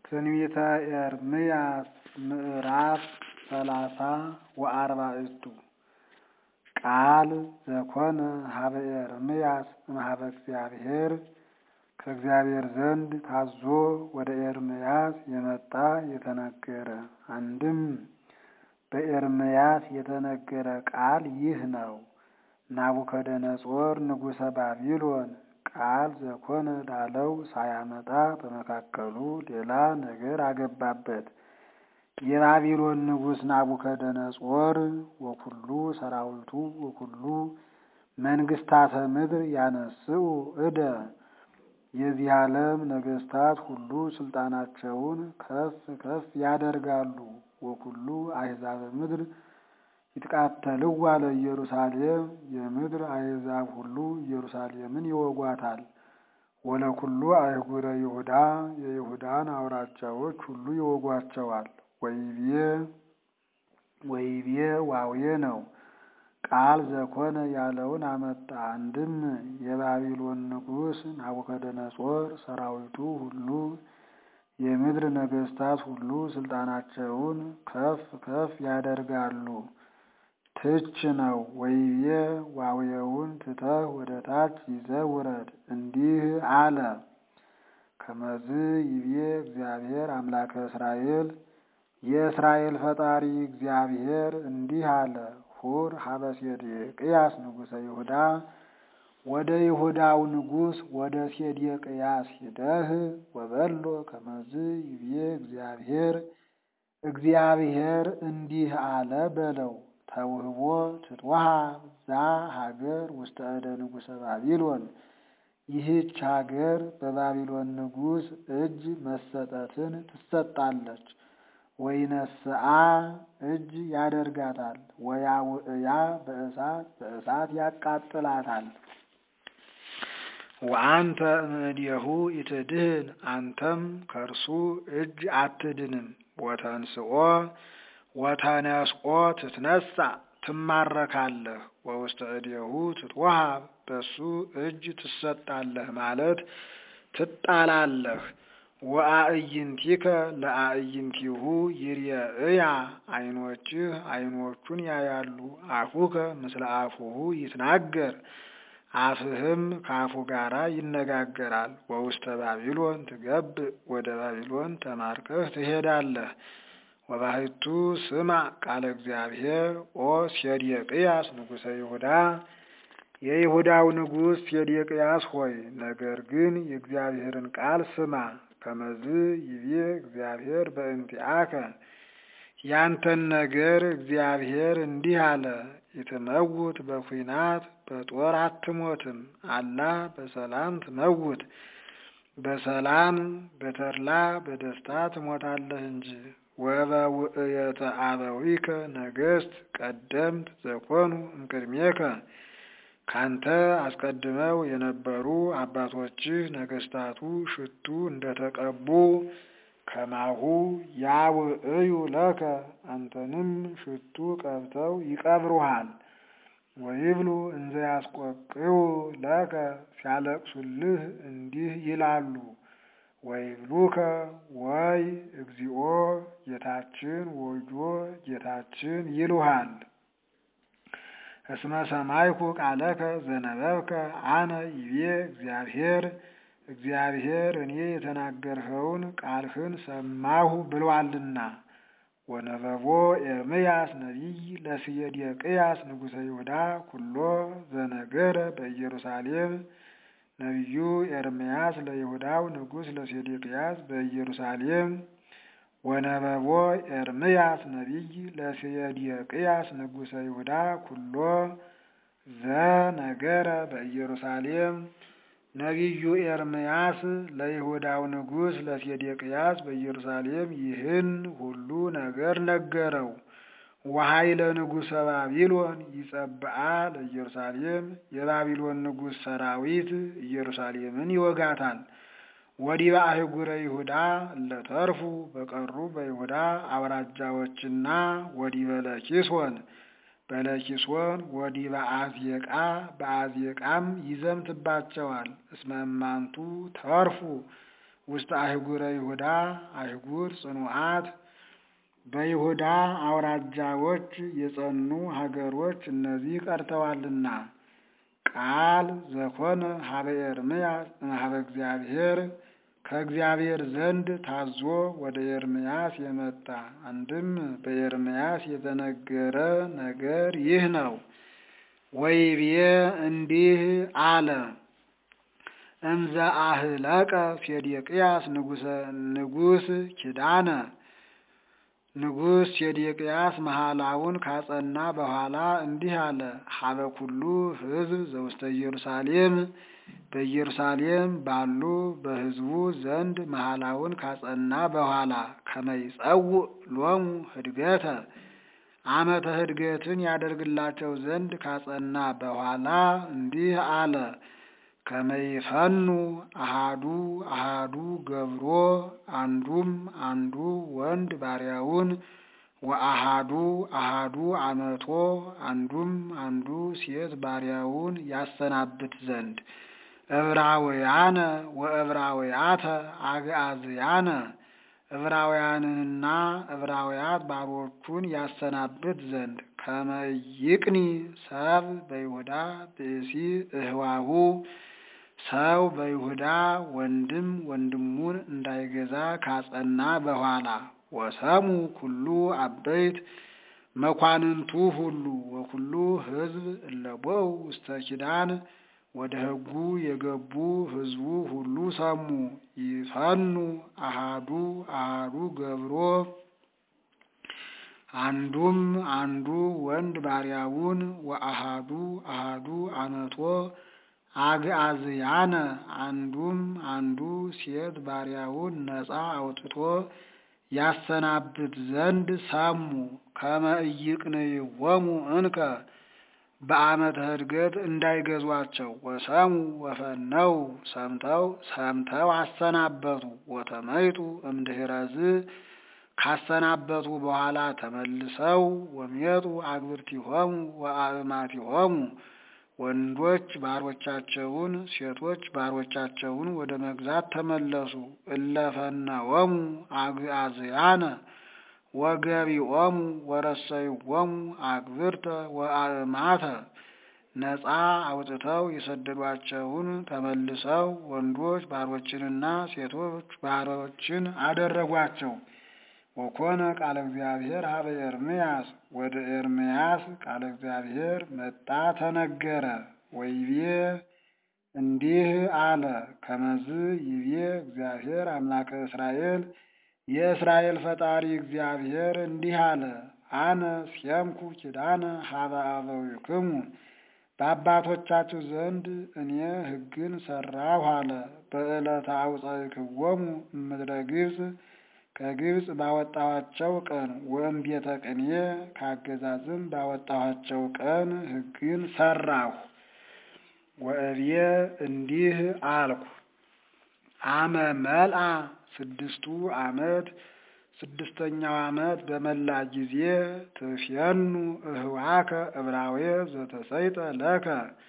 ትንቢተ ኤርምያስ ምዕራፍ ሰላሳ ወአርባዕቱ ቃል ዘኮነ ሀበ ኤርምያስ እምኀበ እግዚአብሔር ከእግዚአብሔር ዘንድ ታዞ ወደ ኤርምያስ የመጣ የተነገረ። አንድም በኤርምያስ የተነገረ ቃል ይህ ነው። ናቡከደነጾር ንጉሠ ባቢሎን ቃል ዘኮነ ላለው ሳያመጣ በመካከሉ ሌላ ነገር አገባበት። የባቢሎን ንጉሥ ናቡከደነጾር ወኩሉ ሰራዊቱ ወኩሉ መንግስታተ ምድር ያነስኡ እደ የዚህ ዓለም ነገስታት ሁሉ ስልጣናቸውን ከፍ ከፍ ያደርጋሉ። ወኩሉ አሕዛበ ምድር ይትቃተልዋ ለኢየሩሳሌም የምድር አሕዛብ ሁሉ ኢየሩሳሌምን ይወጓታል። ወለኩሉ አህጉረ ይሁዳ የይሁዳን አውራጃዎች ሁሉ ይወጓቸዋል። ወይቤ ወይቤ ዋዌ ነው። ቃል ዘኮነ ያለውን አመጣ። አንድም የባቢሎን ንጉሥ ናቡከደነጾር ሰራዊቱ ሁሉ የምድር ነገስታት ሁሉ ስልጣናቸውን ከፍ ከፍ ያደርጋሉ። ትች ነው። ወይቤ ዋዌውን ትተህ ወደ ታች ይዘህ ውረድ። እንዲህ አለ። ከመዝ ይቤ እግዚአብሔር አምላከ እስራኤል የእስራኤል ፈጣሪ እግዚአብሔር እንዲህ አለ። ሁር ሀበ ሴዴቅያስ ንጉሠ ይሁዳ ወደ ይሁዳው ንጉሥ ወደ ሴዴቅያስ ሂደህ ወበሎ ከመዝ ይቤ እግዚአብሔር እግዚአብሔር እንዲህ አለ በለው። ተውህቦ ትትወሃብ ዛ ሀገር ውስተ እደ ንጉሠ ባቢሎን ይህች ሀገር በባቢሎን ንጉሥ እጅ መሰጠትን ትሰጣለች። ወይነስአ እጅ ያደርጋታል። ወያውእያ በእሳት በእሳት ያቃጥላታል። ወአንተ እምእዴሁ ኢትድህን አንተም ከእርሱ እጅ አትድንም። ወተንስኦ ወተነስኦ ትትነሳ ትማረካለህ። ወውስተ እዴሁ ትትወሃብ በሱ እጅ ትሰጣለህ ማለት ትጣላለህ። ወአዕይንቲከ ለአዕይንቲሁ ይርየእያ ዓይኖችህ ዓይኖቹን ያያሉ። አፉከ ምስለ አፉሁ ይትናገር አፍህም ከአፉ ጋራ ይነጋገራል። ወውስተ ባቢሎን ትገብእ ወደ ባቢሎን ተማርከህ ትሄዳለህ። ወባሕቱ ስማ ቃለ እግዚአብሔር ኦ ሴዴቅያስ ንጉሠ ይሁዳ የይሁዳው ንጉሥ ሴዴቅያስ ሆይ ነገር ግን የእግዚአብሔርን ቃል ስማ። ከመዝ ይቤ እግዚአብሔር በእንቲአከ ያንተን ነገር እግዚአብሔር እንዲህ አለ። ይትመውት በኩናት በጦር አትሞትም፣ አላ በሰላም ትመውት በሰላም በተድላ በደስታ ትሞታለህ እንጂ። ወበውእየተ አበዊከ ነገሥት ቀደምት ዘኮኑ እምቅድሜከ ካንተ አስቀድመው የነበሩ አባቶችህ ነገስታቱ ሽቱ እንደተቀቡ ከማሁ ያውእዩ ለከ አንተንም ሽቱ ቀብተው ይቀብሩሃል። ወይብሉ እንዘ ያስቆቅዩ ለከ ሲያለቅሱልህ እንዲህ ይላሉ። ወይብሉከ ወይ እግዚኦ ጌታችን ወዮ ጌታችን ይሉሃል። እስመ ሰማይኩ ቃለከ ዘነበብከ አነ ይቤ እግዚአብሔር እግዚአብሔር እኔ የተናገርኸውን ቃልህን ሰማሁ ብሏልና። ወነበቦ ኤርምያስ ነቢይ ለሴዴቅያስ ንጉሠ ይሁዳ ኩሎ ዘነገረ በኢየሩሳሌም ነቢዩ ኤርምያስ ለይሁዳው ንጉሥ ለሴዴቅያስ በኢየሩሳሌም ወነበቦ ኤርምያስ ነቢይ ለሴዴቅያስ ንጉሠ ይሁዳ ኩሎ ዘነገረ በኢየሩሳሌም ነቢዩ ኤርምያስ ለይሁዳው ንጉሥ ለሴዴቅያስ በኢየሩሳሌም ይህን ሁሉ ነገር ነገረው። ወኃይለ ንጉሠ ባቢሎን ይጸብአ ለኢየሩሳሌም የባቢሎን ንጉሥ ሰራዊት ኢየሩሳሌምን ይወጋታል። ወዲበ አህጉረ ይሁዳ እለተርፉ በቀሩ በይሁዳ አውራጃዎችና ወዲበ ለኪሶን በለኪሶን ወዲበ አዝየቃ በአዝየቃም ይዘምትባቸዋል። እስመ እማንቱ ተርፉ ውስጥ አህጉረ ይሁዳ አህጉር ጽኑዓት በይሁዳ አውራጃዎች የጸኑ ሀገሮች እነዚህ ቀርተዋልና። ቃል ዘኮነ ሀበ ኤርምያስ እምኀበ እግዚአብሔር ከእግዚአብሔር ዘንድ ታዞ ወደ ኤርምያስ የመጣ አንድም በኤርምያስ የተነገረ ነገር ይህ ነው። ወይቤ እንዲህ አለ። እምዘ አህለቀ ሴዴቅያስ ንጉሥ ኪዳነ ንጉሥ ሴዴቅያስ መሐላውን ካጸና በኋላ እንዲህ አለ። ሀበ ኩሉ ሕዝብ ዘውስተ ኢየሩሳሌም በኢየሩሳሌም ባሉ በሕዝቡ ዘንድ መሐላውን ካጸና በኋላ ከመይጸውዕ ሎሙ ህድገተ ዓመተ ህድገትን ያደርግላቸው ዘንድ ካጸና በኋላ እንዲህ አለ። ከመይፈኑ አሃዱ አሃዱ ገብሮ አንዱም አንዱ ወንድ ባሪያውን ወአሃዱ አሃዱ አመቶ አንዱም አንዱ ሴት ባሪያውን ያሰናብት ዘንድ ዕብራውያነ ወዕብራውያተ አግዓዝያነ ዕብራውያንንና ዕብራውያት ባሮቹን ያሰናብት ዘንድ ከመይቅኒ ሰብ በይሁዳ ብእሲ እህዋሁ ሰው በይሁዳ ወንድም ወንድሙን እንዳይገዛ ካጸና በኋላ ወሰሙ ኩሉ አበይት መኳንንቱ ሁሉ ወኩሉ ሕዝብ እለቦው ውስተ ኪዳን ወደ ሕጉ የገቡ ሕዝቡ ሁሉ ሰሙ። ይፈኑ አሃዱ አሃዱ ገብሮ አንዱም አንዱ ወንድ ባሪያውን ወአሃዱ አሃዱ አመቶ አግዓዝያነ አንዱም አንዱ ሴት ባሪያውን ነፃ አውጥቶ ያሰናብት ዘንድ ሰሙ። ከመ ኢይቅንይዎሙ እንከ በዓመተ ዕድገት እንዳይገዟቸው ወሰሙ ወፈነው ሰምተው ሰምተው አሰናበቱ። ወተመይጡ እምድኅረዝ ካሰናበቱ በኋላ ተመልሰው ወሜጡ አግብርቲሆሙ ወአእማቲሆሙ ወንዶች ባሮቻቸውን ሴቶች ባሮቻቸውን ወደ መግዛት ተመለሱ። እለፈነወሙ አግዓዝያነ ወገቢኦሙ ወረሰይዎሙ አግብርተ ወአእማተ ነፃ አውጥተው የሰደዷቸውን ተመልሰው ወንዶች ባሮችንና ሴቶች ባሮችን አደረጓቸው። ወኮነ ቃለ እግዚአብሔር ሀበ ኤርምያስ ወደ ኤርምያስ ቃለ እግዚአብሔር መጣ ተነገረ። ወይቤ እንዲህ አለ። ከመዝ ይቤ እግዚአብሔር አምላከ እስራኤል የእስራኤል ፈጣሪ እግዚአብሔር እንዲህ አለ። አነ ሲየምኩ ኪዳነ ሀበ አበዊክሙ በአባቶቻችሁ ዘንድ እኔ ሕግን ሰራሁ አለ። በዕለተ አውፃእክዎሙ እምድረ ግብፅ ከግብፅ ባወጣኋቸው ቀን ወእም ቤተ ቅኔ ካገዛዝም ባወጣኋቸው ቀን ሕግን ሰራሁ። ወእብዬ እንዲህ አልኩ። አመ መልአ ስድስቱ ዓመት ስድስተኛው ዓመት በመላ ጊዜ ትፍየኑ እህዋከ ዕብራዌ ዘተሰይጠ ለከ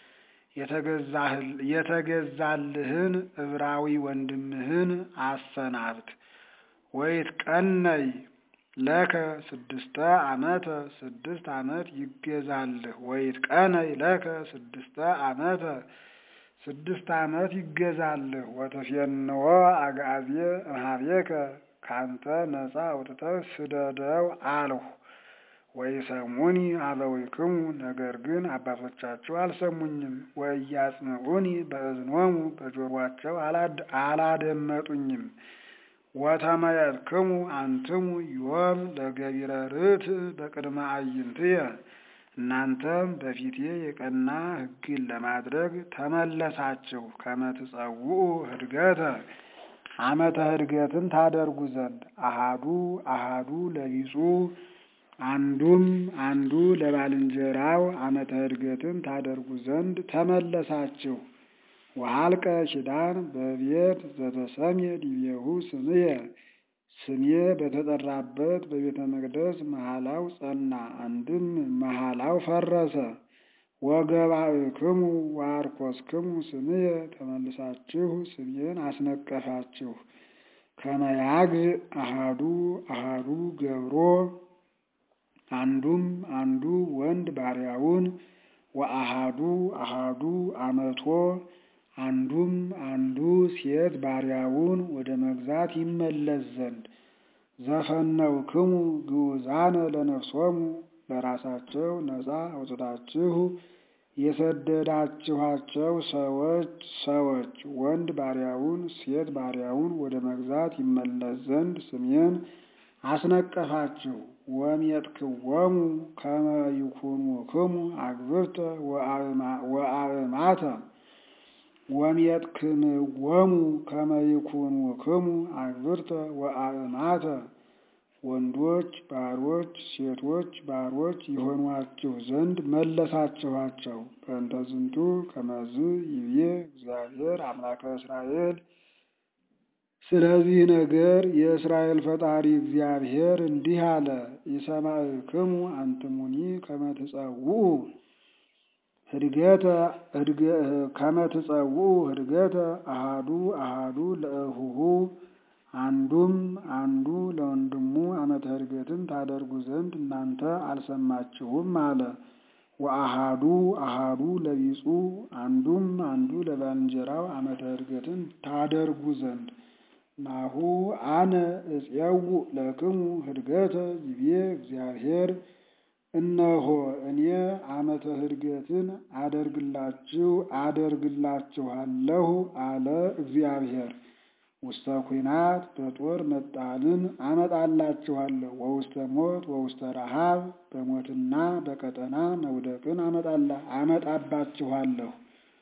የተገዛልህን ዕብራዊ ወንድምህን አሰናብት። ወይት ቀነይ ለከ ስድስተ ዓመተ ስድስት ዓመት ይገዛልህ። ወይት ቀነይ ለከ ስድስተ ዓመተ ስድስት ዓመት ይገዛልህ። ወተፌንዎ አግዓዝየ እምኀቤከ ካንተ ነፃ አውጥተህ ስደደው አልሁ። ወይሰሙኒ አበዊክሙ ነገር ግን አባቶቻችሁ አልሰሙኝም። ወኢያጽምዑኒ በእዝኖሙ በጆሮአቸው አላደመጡኝም። ወተመየጥክሙ አንትሙ ዮም ለገቢረ ርትዕ በቅድመ አዕይንትየ እናንተም በፊቴ የቀና ሕግን ለማድረግ ተመለሳችሁ። ከመ ትጸውዑ ህድገተ ዓመተ ህድገትን ታደርጉ ዘንድ አሃዱ አሃዱ ለቢጹ አንዱም አንዱ ለባልንጀራው ዓመተ ህድገትን ታደርጉ ዘንድ ተመለሳችሁ። ወሀልቀ ኪዳን በቤት ዘተሰምየ ዲቤሁ ስምየ ስሜ በተጠራበት በቤተ መቅደስ መሐላው ጸና። አንድም መሐላው ፈረሰ። ወገባእክሙ ወአርኮስክሙ ስምየ ተመልሳችሁ ስሜን አስነቀፋችሁ። ከመያግዕ አሃዱ አሃዱ ገብሮ አንዱም አንዱ ወንድ ባሪያውን ወአሃዱ አሃዱ አመቶ አንዱም አንዱ ሴት ባሪያውን ወደ መግዛት ይመለስ ዘንድ ዘፈነውክሙ ግዑዛነ ለነፍሶሙ ለራሳቸው ነፃ አውጥታችሁ የሰደዳችኋቸው ሰዎች ሰዎች ወንድ ባሪያውን ሴት ባሪያውን ወደ መግዛት ይመለስ ዘንድ ስሜን አስነቀፋችሁ። ወሜጥክዎሙ ከመ ይኩኑክሙ አግብርተ ወአእማተ ወሜጥክምዎሙ ከመ ይኩኑክሙ አግብርተ ወአእማተ ወንዶች ባሮች ሴቶች ባሮች ይሆኗችሁ ዘንድ መለሳችኋቸው። በእንተ ዝንቱ ከመዝ ይቤ እግዚአብሔር አምላከ እስራኤል ስለዚህ ነገር የእስራኤል ፈጣሪ እግዚአብሔር እንዲህ አለ። ኢሰማዕክሙ አንትሙኒ ከመ ትጸውዑ ህድገተ ከመ ትጸውዑ ህድገተ አሃዱ አሃዱ ለእሁሁ አንዱም አንዱ ለወንድሙ ዓመተ ዕርገትን ታደርጉ ዘንድ እናንተ አልሰማችሁም አለ። ወአሃዱ አሃዱ ለቢጹ አንዱም አንዱ ለባልንጀራው ዓመተ ዕርገትን ታደርጉ ዘንድ ናሁ አነ እፄውእ ለክሙ ህድገተ ይቤ እግዚአብሔር እነሆ እኔ ዓመተ ዕርገትን አደርግላችሁ አደርግላችኋለሁ አለ እግዚአብሔር። ውስተ ኩናት በጦር መጣልን አመጣላችኋለሁ። ወውስተ ሞት ወውስተ ረሃብ በሞትና በቀጠና መውደቅን አመጣባችኋለሁ።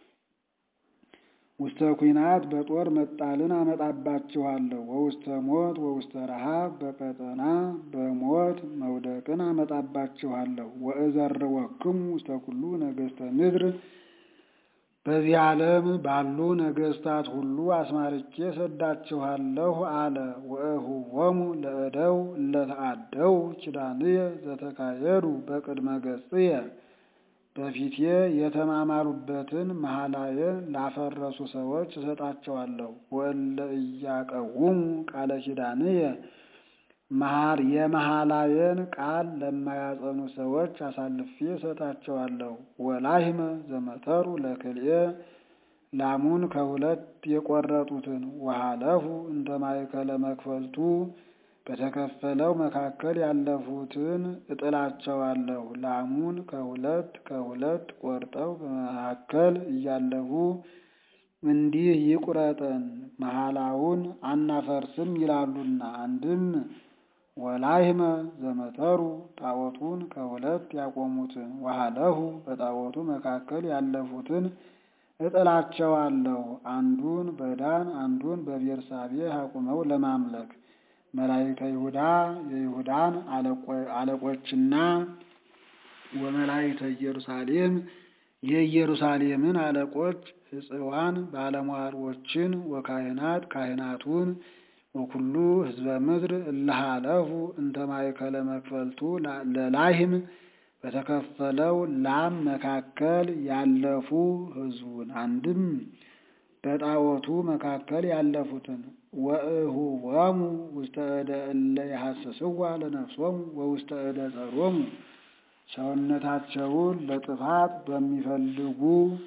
ውስተ ኩናት በጦር መጣልን አመጣባችኋለሁ። ወውስተ ሞት ወውስተ ረሃብ በቀጠና በሞት መውደቅን አመጣባችኋለሁ። ወእዘርወክሙ ውስተ ኩሉ ነገሥተ ምድር በዚህ ዓለም ባሉ ነገሥታት ሁሉ አስማርቼ ሰዳችኋለሁ አለ። ወእሁቦሙ ለእደው እለተአደው ኪዳንየ ዘተካየዱ በቅድመ ገጽየ በፊቴ የተማማሉበትን መሐላዬን ላፈረሱ ሰዎች እሰጣቸዋለሁ። ወእለ እያቀውሙ ቃለ ኪዳንየ መሐር የመሐላዬን ቃል ለማያጸኑ ሰዎች አሳልፌ እሰጣቸዋለሁ። ወላሂመ ዘመተሩ ለክልኤ ላሙን ከሁለት የቆረጡትን ወሃለፉ እንተ ማእከለ መክፈልቱ በተከፈለው መካከል ያለፉትን እጥላቸዋለሁ። ላሙን ከሁለት ከሁለት ቆርጠው በመካከል እያለፉ እንዲህ ይቁረጠን መሐላውን አናፈርስም ይላሉና አንድም ወላሂመ ዘመተሩ ጣዖቱን ከሁለት ያቆሙትን ወሃለሁ በጣዖቱ መካከል ያለፉትን እጥላቸዋለሁ። አንዱን በዳን አንዱን በቤርሳቤህ አቁመው ለማምለክ መላእክተ ይሁዳ የይሁዳን አለቆችና ወመላእክተ ኢየሩሳሌም የኢየሩሳሌምን አለቆች ሕጽዋን ባለሟሎችን ወካህናት ካህናቱን ወኩሉ ሕዝበ ምድር እለሃለፉ እንተ ማእከለ መክፈልቱ ለላሂም በተከፈለው ላም መካከል ያለፉ ሕዝቡን አንድም በጣዖቱ መካከል ያለፉትን ወእሁቦሙ ውስተ እደ እለ የሐስስዋ ለነፍሶሙ ወውስተ እደ ጸሮሙ ሰውነታቸውን ለጥፋት በሚፈልጉ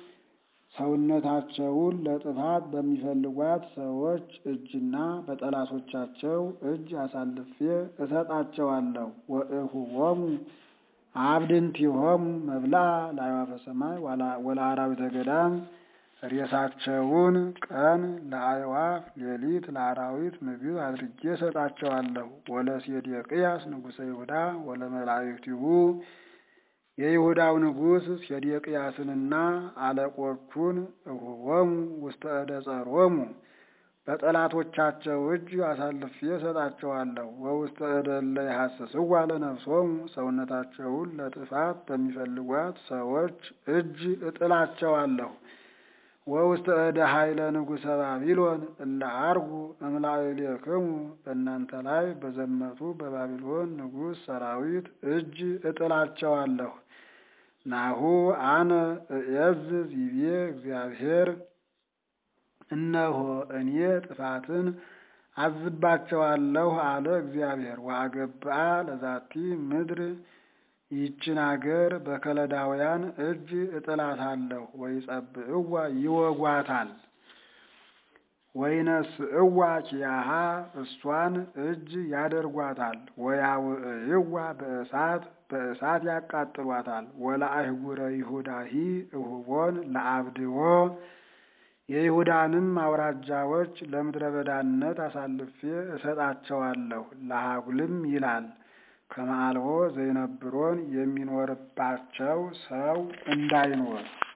ሰውነታቸውን ለጥፋት በሚፈልጓት ሰዎች እጅና በጠላቶቻቸው እጅ አሳልፌ እሰጣቸዋለሁ። ወእሁቦሙ አብድንቲሆሙ መብልዐ ለአዕዋፈ ሰማይ ወለአራዊተ ገዳም ሬሳቸውን ቀን ለአዕዋፍ ሌሊት ለአራዊት ምግብ አድርጌ እሰጣቸዋለሁ። ወለሴዴቅያስ ንጉሠ ይሁዳ ወለመላእክቲሁ የይሁዳው ንጉሥ ሴዴቅያስንና አለቆቹን እሁቦሙ ውስተ እደ ጸሮሙ በጠላቶቻቸው እጅ አሳልፌ እሰጣቸዋለሁ። ወውስተ እደ እለ የሐስስዋ ለነፍሶሙ ሰውነታቸውን ለጥፋት በሚፈልጓት ሰዎች እጅ እጥላቸዋለሁ። ወውስተ እደ ኃይለ ንጉሠ ባቢሎን እለ አርጉ እምላዕሌክሙ በእናንተ ላይ በዘመቱ በባቢሎን ንጉሥ ሰራዊት እጅ እጥላቸዋለሁ። ናሁ አነ እዔዝዝ ይቤ እግዚአብሔር እነሆ እኔ ጥፋትን አዝባቸዋለሁ አለ እግዚአብሔር። ወአገብአ ለዛቲ ምድር ይችን አገር በከለዳውያን እጅ እጥላታለሁ። ወይጸብእዋ ይወጓታል። ወይነስእዋ ኪያሃ እሷን እጅ ያደርጓታል። ወያውዕይዋ በእሳት በእሳት ያቃጥሏታል። ወለአህጉረ ይሁዳሂ እሁቦን ለአብድዎ የይሁዳንም አውራጃዎች ለምድረ በዳነት አሳልፌ እሰጣቸዋለሁ። ለሀጉልም ይላል ከመአልቦ ዘይነብሮን የሚኖርባቸው ሰው እንዳይኖር